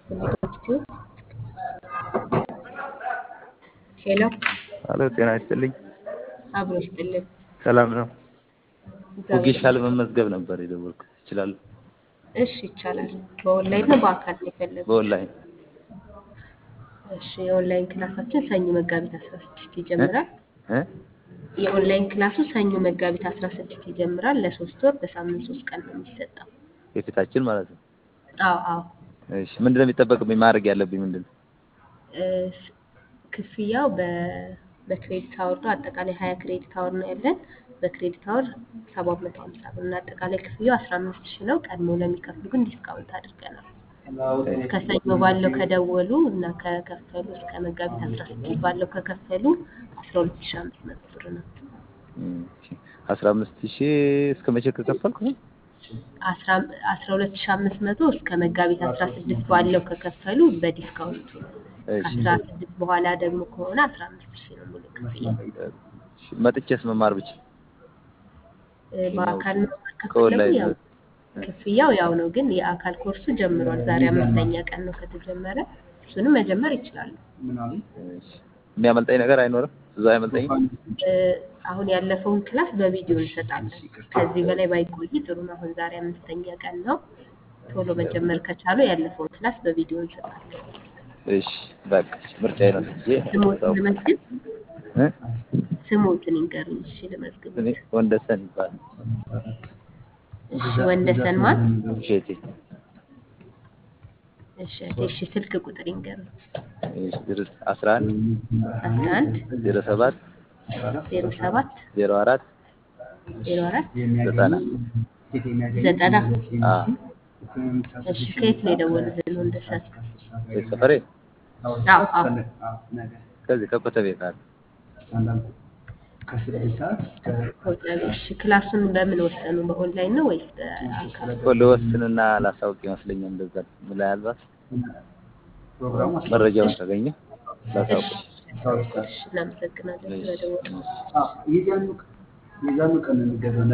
ዩቲዩብ ሄሎ አሎ ጤና ይስጥልኝ። አብሮ ይስጥልን። ሰላም ነው። እግዚአብሔር ወጌሻ ለመመዝገብ ነበር የደወልኩት። እችላለሁ? እሺ ይቻላል። በኦንላይን ነው በአካል ነው የፈለጉት? በኦንላይን እሺ የኦንላይን ክላሳችን ሰኞ መጋቢት 16 ይጀምራል። እ? የኦንላይን ክላሱ ሰኞ መጋቢት 16 ይጀምራል። ለሶስት ወር በሳምንት ሶስት ቀን ነው የሚሰጠው። የፊታችን ማለት ነው። አዎ አዎ። እሺ ምንድን ነው የሚጠበቅብኝ? ማድረግ ያለብኝ ምንድን ነው? እ፣ ክፍያው በ- በክሬዲት አወር ነው። አጠቃላይ ሀያ ክሬዲት አወር ነው ያለን። በክሬዲት አወር ሰባት መቶ ሀምሳ ብር እና አጠቃላይ ክፍያው አስራ አምስት ሺህ ነው። ቀድሞ ለሚከፍሉ ግን ዲስካውንት አድርገናል። ከሰኞ ባለው ከደወሉ እና ከከፈሉ እስከ መጋቢት አስራ ስድስት ባለው ከከፈሉ አስራ ሁለት ሺህ አምስት መቶ ብር ነው። እም፣ እሺ። አስራ አምስት ሺህ እስከ መቼ ከከፈልኩ ነው? አስራ አስራ ሁለት ሺህ አምስት መቶ እስከ መጋቢት አስራ ስድስት ባለው ከከፈሉ በዲስካውንቱ ነው። እሺ። ከአስራ ስድስት በኋላ ደግሞ ከሆነ አስራ አምስት ሺህ ነው ሙሉ ክፍያ። እሺ። መጥቼስ መማር ብቻ እ፣ በአካል መማር ከፈለጉ ከኦንላይን ያው ክፍያው ያው ነው፣ ግን የአካል ኮርሱ ጀምሯል። ዛሬ አምስተኛ ቀን ነው ከተጀመረ። እሱንም መጀመር ይችላሉ። እሺ። የሚያመልጠኝ ነገር አይኖርም? እዛ አይመልጠኝም? እ፣ አሁን ያለፈውን ክላስ በቪዲዮ እንሰጣለን። ከዚህ በላይ ባይቆይ ጥሩ ነው። አሁን ዛሬ አምስተኛ ቀን ነው። ቶሎ መጀመር ከቻሉ ያለፈውን ክላስ በቪዲዮ እንሰጣለን። እሺ። በቃ ምርጫዬ ነው። ይሄ ስሞትን ልመዝግብ፣ እ? ስሞትን ይንገሩኝ። እሺ ልመዝግብ። እኔ ወንደሰን ይባላል። እሺ ወንደሰን ማን? እሸቴ። እሺ እሺ ስልክ ቁጥር ይንገሩኝ። እሺ። ድረስ አስራ አንድ አስራ አንድ ዜሮ ሰባት ዜሮ ሰባት ዜሮ አራት ዜሮ አራት ዘጠና ዘጠና አዎ። እሺ ከየት ነው የደወሉልን ወንደሰን? የት ሰፈሬ? አዎ አዎ ከዚህ ከኮተቤ ካለ ኮተቤ። እሺ ክላሱን በምን ወሰኑ? በኦንላይን ነው ወይስ በአካል? እኮ ልወስንና ላሳውቅ ይመስለኛል። እንደዛ ምናልባት መረጃውን ካገኘ ላሳውቅ። እሺ እናመሰግናለን ስለደወሉ። የዛኑ ቀን የሚገዛው